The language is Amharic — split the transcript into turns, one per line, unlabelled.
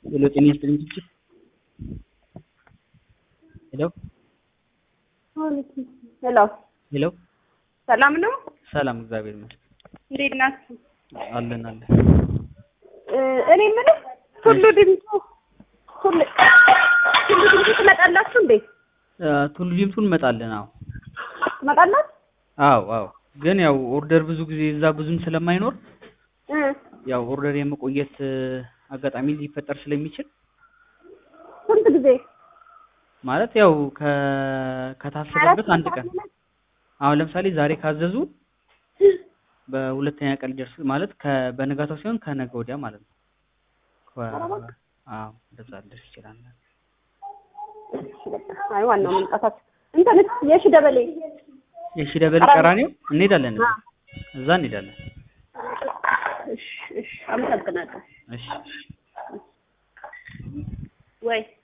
ሄሎ ጤና ይስጥልኝ ችግር ሄሎ
ሄሎ
ሄሎ
ሰላም ነው?
ሰላም እግዚአብሔር ይመስገን
እንዴት ናችሁ?
አለን አለን
እ እኔ የምልህ ቱሉ ዲምቱ ቱሉ ቱሉ ዲምቱ ትመጣላችሁ እንዴ?
እ ቱሉ ዲምቱ እንመጣለን አዎ
ትመጣላችሁ?
አዎ አዎ ግን ያው ኦርደር ብዙ ጊዜ እዛ ብዙም ስለማይኖር
እ
ያው ኦርደር የመቆየት እ አጋጣሚ ሊፈጠር ስለሚችል
ስንት ጊዜ?
ማለት ያው ከ ከታሰበበት አንድ ቀን አሁን ለምሳሌ ዛሬ ካዘዙ በሁለተኛ ቀን ሊደርስ ማለት ከ በነጋታው ሳይሆን ከነገ ወዲያ ማለት ነው። ከ- አዎ እንደዛ ሊደርስ ይችላል።
አይ ዋናው መምጣታችሁ እንትንስ የሺ ደበሌ
የሺ ደበሌ ቀራኒዮ እንሄዳለን እዛ እዛ እንሄዳለን።
እሺ እሺ አመሰግናለሁ።
እሺ እሺ
ወይ